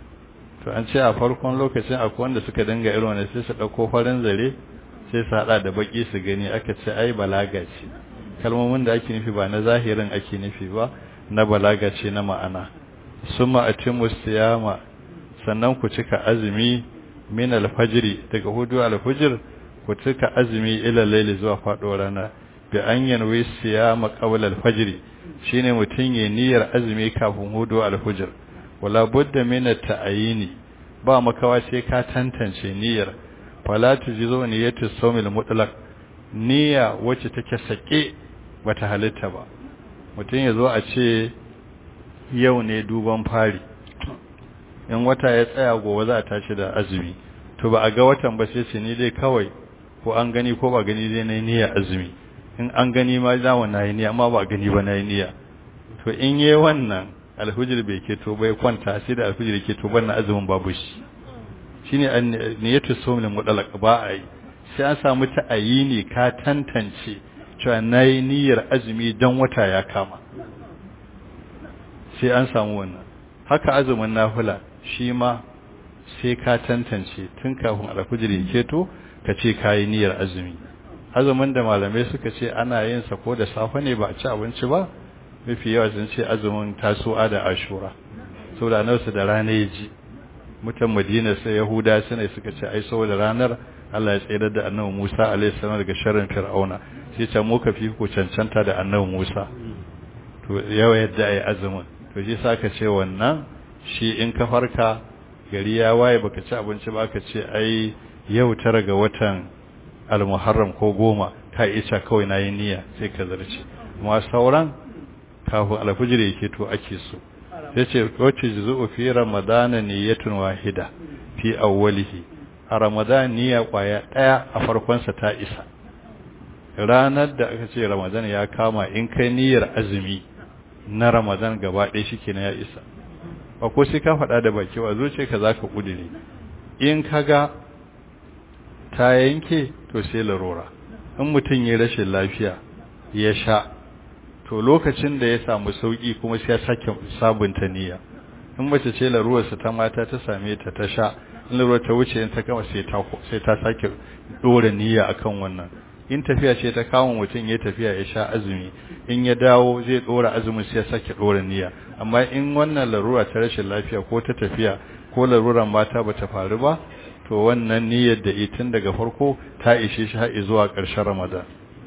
to an ce a farkon lokacin akwai wanda suka dinga irin wannan sai su dauko farin zare sai su hada da baki su gani aka ce ai balaga ce kalmomin da ake nufi ba na zahirin ake nufi ba na balaga ce na ma'ana summa atimu siyama sannan ku cika azumi min alfajri daga hudu alfajr ku cika azumi ila layli zuwa fado rana bi an yanwi siyama qabla alfajr shine mutun ya niyyar azumi kafin hudu alfajr wala budda min at-ta'yini ba makawa sai ka tantance niyyar fala tujizu niyyatu sawmil mutlaq niyya wacce take sake bata halitta ba mutum ya zo a ce yau ne duban fari in wata ya tsaya gobe za a tashi da azumi to ba a ga watan ba sai ce ni dai kawai ko an gani ko ba gani dai nayi niyya azumi in an gani ma za mu nayi niyya amma ba gani ba nayi niyya to in yayi wannan alhujr bai ke to bai kwanta sai da alhujr ke to wannan azumin babu shi shine niyyatu sawmin mudallaq ba a yi sai an samu ta'ayini ka tantance cewa nayi niyyar azumi dan wata ya kama sai an samu wannan haka azumin nafila shi ma sai ka tantance tun kafin alfajir ya keto ka ce kayi niyyar azumi azumin da malamai suka ce ana yin sa ko da safe ne ba a ci abinci ba mafi yawa sun ce azumin tasu'a da ashura saboda nasu da rana ya ji mutan madina sai yahuda suna suka ce ai saboda ranar Allah ya tsayar da annabi Musa alaihi salam daga sharrin fir'auna sai ce mu ka fi ku cancanta da annabi Musa to yawa yadda ai azumin to shi sa ka ce wannan shi in ka farka gari ya waye baka ci abinci ba ka ce ai yau tara ga watan al-muharram ko goma ka isa kawai nayi niyya sai ka zarce amma sauran kafin alfijir yake to ake so sai ce wacce juzu fi ramadana niyyatun wahida fi awwalihi a ramadan niyya kwaya daya a farkon sa ta isa ranar da aka ce ramadan ya kama in kai niyyar azumi na ramadan gaba ɗaya shikenan ya isa ba ko sai ka faɗa da baki ba zuciya ka zaka kudure in kaga ta yanke to sai larura in mutum ya rashin lafiya ya sha to lokacin da ya samu sauki kuma sai ya sake sabunta niyya in mace ce laruwarsa ta mata ta same ta ta sha in laruwar ta wuce in ta gama sai ta sai ta sake dora niyya akan wannan in tafiya ce ta kawo mutum ya tafiya ya sha azumi in ya dawo zai dora azumin sai ya sake dora niyya amma in wannan larura ta rashin lafiya ko ta tafiya ko laruran mata bata faru ba to wannan niyyar da itin daga farko ta ishe shi har zuwa ƙarshen Ramadan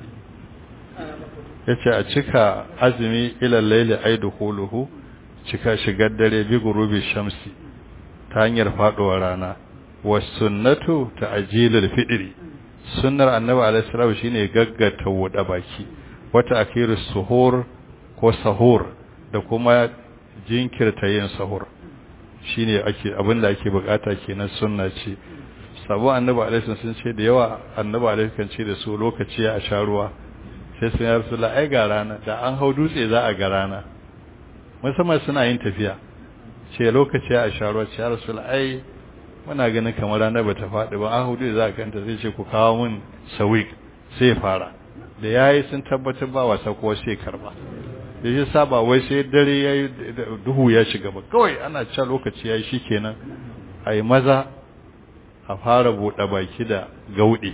yace a cika azumi ila layli aidukuluhu cika shigar dare bi gurubi shamsi ta hanyar faduwar rana was sunnatu ta'jilul fidri sunnar annabi alaihi salam shine gaggata wuda baki wata akiru suhur ko sahur da kuma jinkirta yin sahur shine ake abinda ake bukata kenan sunna ce sabo annabi alaihi sun ce da yawa annabi alaihi kan ce da su lokaci a sha ruwa sai sun ya rasulullah ai ga rana da an hau dutse za a ga rana musamman suna yin tafiya ce lokaci a sha ruwa ce ya rasulullah ai muna ganin kamar rana bata faɗi ba an hau dutse za a kanta sai ce ku kawo min sawik sai fara da yayi sun tabbatar ba wasa ko sai karba da shi saba wai sai dare yayi duhu ya shiga ba kawai ana cewa lokaci yayi shikenan ai maza a fara buɗe baki da gauɗe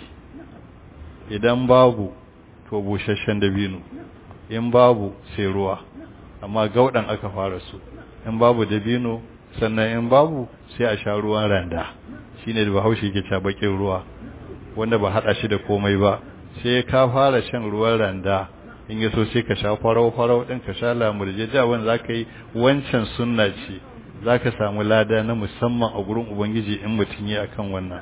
idan babu to busasshen dabino in babu sai ruwa amma gauɗan aka fara su in babu dabino sannan in babu sai a sha ruwan randa shine da bahaushe ke cewa bakin ruwa wanda ba hada shi da komai ba sai ka fara shan ruwan randa in yaso sai ka sha farau farau din ka sha lamurje da wanda zaka yi wancan sunna ce zaka samu lada na musamman a gurin ubangiji in mutun yi akan wannan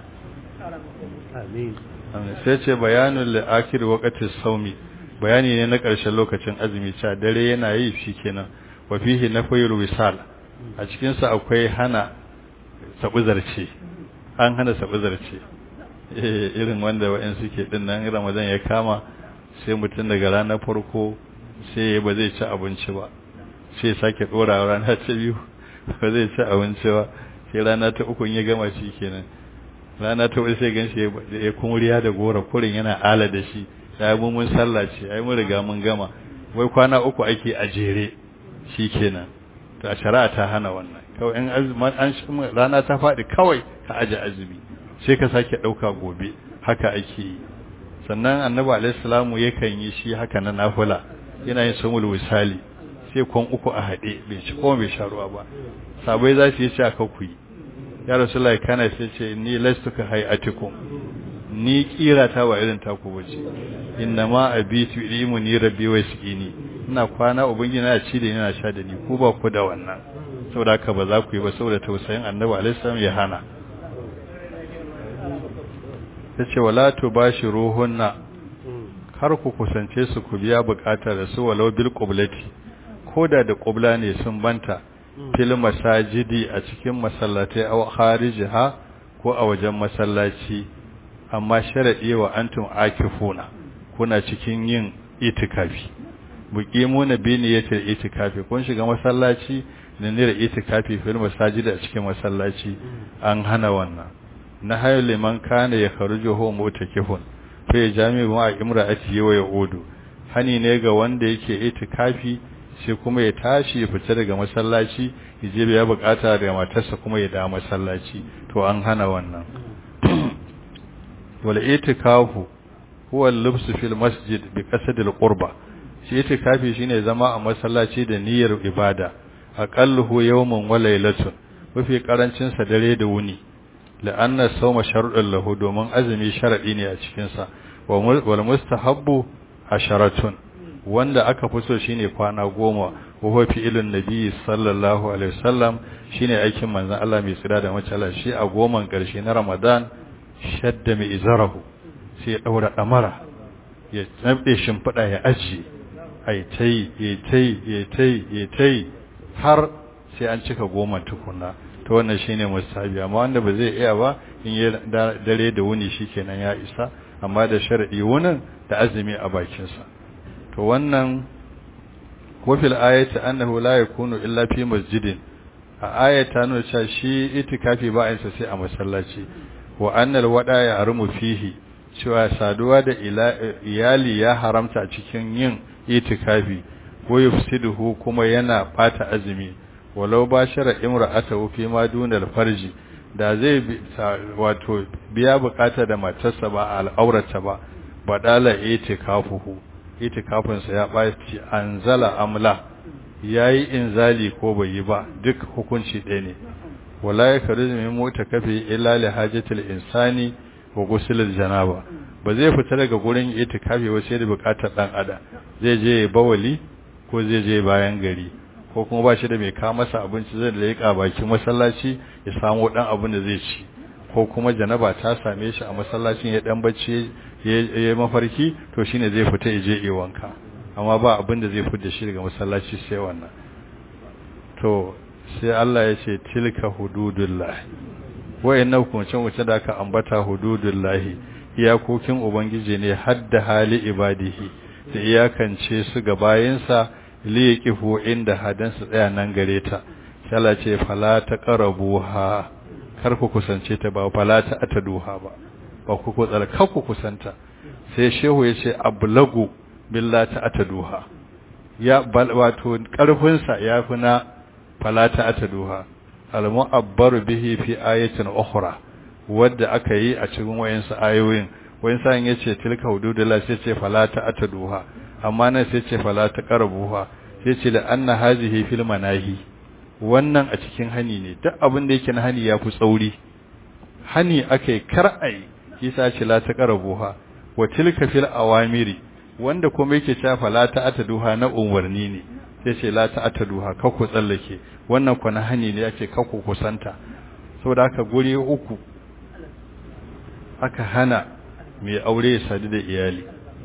amin sai ce bayanul la'akir waqtis saumi bayani ne na ƙarshen lokacin azumi cewa dare yana yi shikenan wa fihi nafyul wisal a cikin sa akwai hana sabuzarce an hana sabuzarce eh irin wanda wa'in suke din nan Ramadan ya kama sai mutum daga ranar farko sai ba zai ci abinci ba sai sake dora rana ta biyu ba zai ci abinci ba sai rana ta uku ya gama shi kenan rana ta uku sai ganshi ya kumuriya da gora kurin yana ala da shi ya mu mun sallah ce ai mun riga mun gama wai kwana uku ake a jere shikenan to a shari'a ta hana wannan kawai in azumi an rana ta faɗi kawai ka aje azumi sai ka sake ɗauka gobe haka ake yi sannan annabi alaihi salamu yakan yi shi haka na nafila yana yin sumul wisali sai kwan uku a haɗe bai ci ko bai sha ruwa ba sabai za su yi ci aka ku yi ya rasulullahi kana sai ce ni lastuka hayatikum ni kira ta ba irin taku bace inna ma abitu ilmu ni rabbi wa sikini ina kwana ubangiji na ci da ina sha da ni ku ba ku da wannan saboda haka ba za ku yi ba saboda tausayin annabi alaihi salam ya hana yace wala tubashiruhunna har ku kusance su ku biya bukatar da su walau bil qiblati koda da qibla ne sun banta fil masajidi a cikin masallatai aw kharijiha ko a wajen masallaci amma sharadi wa antum akifuna kuna cikin yin itikafi buqimuna bi niyyatil itikafi kun shiga masallaci da niyyar itikafi fil masajidi a cikin masallaci an hana wannan na hayo liman kana ya kharuju hu mutakifun fa ya jami'u ma imra'ati wa yaudu hani ne ga wanda yake itikafi sai kuma ya tashi ya fita daga masallaci ya je ya bukata da matarsa kuma ya dawo masallaci to an hana wannan wal itikafu huwa al-lubsu fil masjid bi qasd al-qurba shi itikafi shine zama a masallaci da niyyar ibada aqalluhu yawmun wa laylatun mafi karancin sa dare da wuni la'anna sawma shar'un lahu domin azumi sharadi ne a cikin sa wal mustahabbu asharatun wanda aka fi so shine kwana goma wa huwa fi'ilun nabi sallallahu alaihi wasallam shine aikin manzon Allah mai tsira da macala shi a goman karshe na Ramadan shadda mai izarahu sai ya daura damara ya tsabde shimfida ya ajiye ai tai ya tai ya tai ya tai har sai an cika goma tukuna to wannan shine musabi amma wanda ba zai iya ba in yi dare da wuni shikenan ya isa amma da shar'i wunin da azumi a bakin sa to wannan wafil ayati annahu la yakunu illa fi masjidin a ayata nuna cewa shi itikafi ba yin sa sai a masallaci wa annal wada ya armu fihi cewa saduwa da iyali ya haramta a cikin yin itikafi wa yufsiduhu kuma yana bata azumi walau bashara imra'atahu fi ma dunal farji da zai wato biya bukata da matarsa ba al'aurata ba badala itikafuhu itikafinsa ya baci anzala amla yayi inzali ko bai yi ba duk hukunci ɗaya ne wala yakruzu min mutakafi illa li hajatil insani wa ghusl janaba ba zai fita daga gurin itikafi ba sai da bukatar dan adam zai je bawali ko zai je bayan gari ko kuma ba shi da mai kawo masa abinci zai leƙa bakin masallaci ya samu dan abin da zai ci ko kuma janaba ta same shi a masallacin ya dan bacci ya mafarki to shine zai fita ya je yi wanka amma ba abin da zai fita shi daga masallaci sai wannan to sai Allah ya ce tilka hududullah wayannan hukuncin wuce da aka ambata hududullah iyakokin ubangiji ne hadda hali ibadihi da iyakance su ga bayinsa liyaqifu inda hadan su tsaya nan gare ta sai Allah ce fala taqrabuha kar ku kusance ta ba fala ta ataduha ba ba ku ku tsara kar ku kusanta sai shehu ya ce ablagu billahi ta ataduha ya bal wato karfin sa yafi na fala ta ataduha al mu'abbaru bihi fi ayatin ukhra wadda aka yi a cikin wayansu ayoyin wayan sa yace tilka hududullah sai ce fala ta ataduha amma nan sai ce fala ta qarabuha sai ce la anna hazihi fil manahi wannan a cikin hani ne duk abin da yake na hani ya fi tsauri hani akai kar ai kisa ce la ta qarabuha wa tilka fil awamiri wanda kuma yake cewa fala ta ataduha na umarni ne sai ce la ta ataduha ka ku tsallake wannan ku na hani ne yake ka ku kusanta saboda haka guri uku aka hana mai aure ya sadu da iyali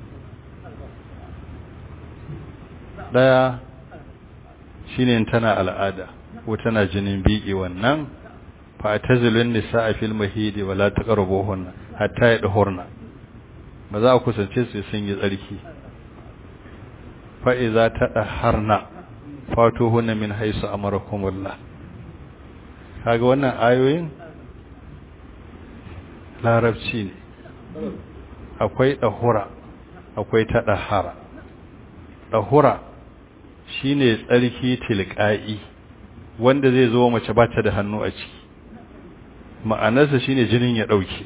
daya shine tana al'ada ko tana jinin biki wannan fa tazilun nisaa fil mahidi wala taqrabuhunna hatta yadhurna ba za ku kusance su sun yi tsarki fa iza tadahharna fatuhunna min haisu amarakumullah kaga wannan ayoyin larabci ne akwai dahura akwai tadahhara dahura shine tsarki tilqa'i wanda zai zo mace ba ta da hannu a ciki ma'anarsa shine jinin ya dauke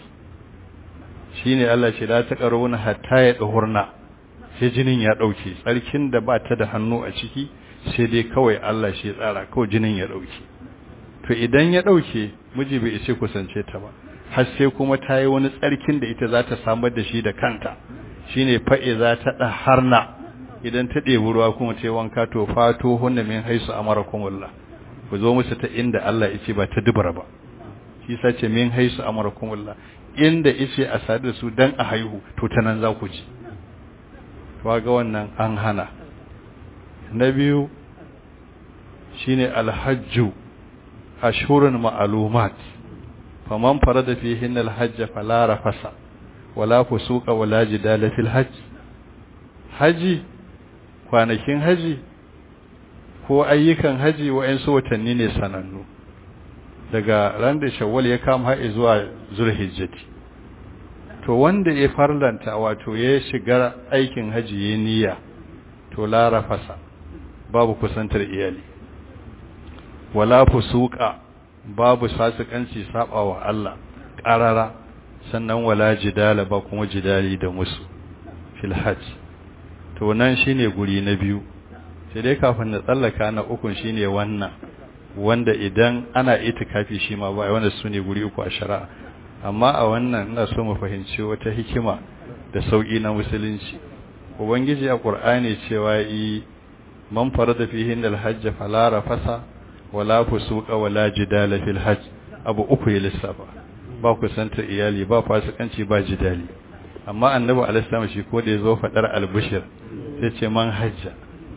shine Allah ce la taqaruna hatta ya dahurna sai jinin ya dauke tsarkin da ba ta da hannu a ciki sai dai kawai Allah shi ya tsara kawai jinin ya dauke to idan ya dauke miji bai ce kusance ta ba har sai kuma ta yi wani tsarkin da ita za ta samar da shi da kanta shine fa'iza ta daharna idan ta ɗebi ruwa kuma ta yi wanka to fato hunna min haisu amarakumullah ku zo musu ta inda Allah ya ce ba ta dubara ba shi sa ce min haisu amarakumullah inda yace a sadu da su dan a haihu to ta nan za ku ji to ga wannan an hana na biyu shine alhajju ashhurun ma'lumat faman farada fihinna alhajj fala rafasa wala fusuqa wala jidala fil hajj haji kwanakin haji ko ayyukan haji wa'ansu watanni ne sanannu daga ran da shawwal ya kama har zuwa zulhijjati to wanda ya farlanta wato ya shiga aikin haji ya niyya to la rafasa babu kusantar iyali wala fusuqa babu sasikanci saba wa Allah qarara sannan wala jidala ba kuma jidali da musu fil hajj to nan shine guri na biyu sai dai kafin na tsallaka na ukun shine wannan wanda idan ana itikafi shi ma ba wanda su ne guri uku a shari'a amma a wannan ina so mu fahimci wata hikima da sauki na musulunci ubangiji a qur'ani cewa yi man farada fihi al-hajj fala rafasa wala fusuqa wala jidala fil hajj abu uku ya lissafa ba kusanta iyali ba fasikanci ba jidali amma annabi alaihi shi ko da yazo fadar al-bushir sai ce man hajja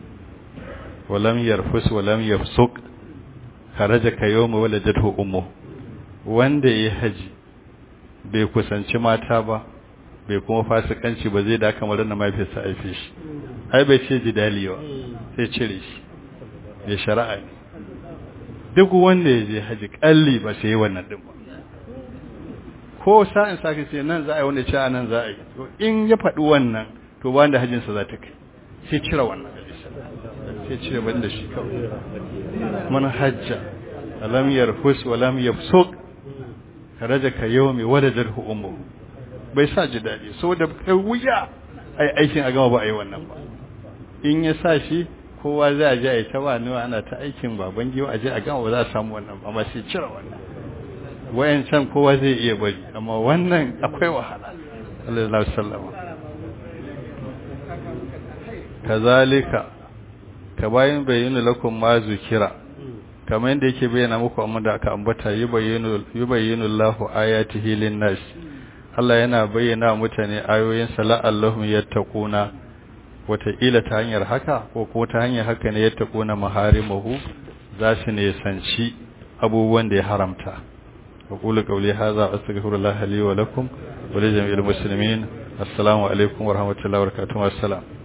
walam yarfus walam yafsuq kharaja ka yawma waladatu ummu wanda yayi haji bai kusanci mata ba bai kuma fasikanci ba zai da kamar na mafiyarsa aife shi ai bai ce jidali ba sai cire shi bai shari'a ne duk wanda ya je haji kalli ba sai wannan din ba ko sa'in sake ce nan za a yi wanda ce nan za a yi to in ya faɗi wannan to ba da hajjinsa za ta kai sai cire wannan sai cire ban da shi kawai man hajja alam yarfus wa lam yafsuq karaja ka yawmi waladathu ummu bai sa ji dadi saboda kai wuya ai aikin a gama ba ai wannan ba in ya sa shi kowa zai je ai ta wani ana ta aikin baban giwa aje a gama ba za a samu wannan amma sai cire wannan wayancan kowa zai iya bari amma wannan akwai wahala sallallahu alaihi wasallam kazalika ka bayin bayyana lakum ma zukira kamar yadda yake bayyana muku amma da aka ambata yubayyinu yubayyinu Allahu ayatihi lin-nas Allah yana bayyana mutane ayoyin sa la'allahum yattaquna wataƙila ta hanyar haka ko ko ta hanyar haka ne yattaquna maharimahu za su ne sanci abubuwan da ya haramta أقول قولي هذا أستغفر الله لي ولكم ولجميع المسلمين السلام عليكم ورحمة الله وبركاته والسلام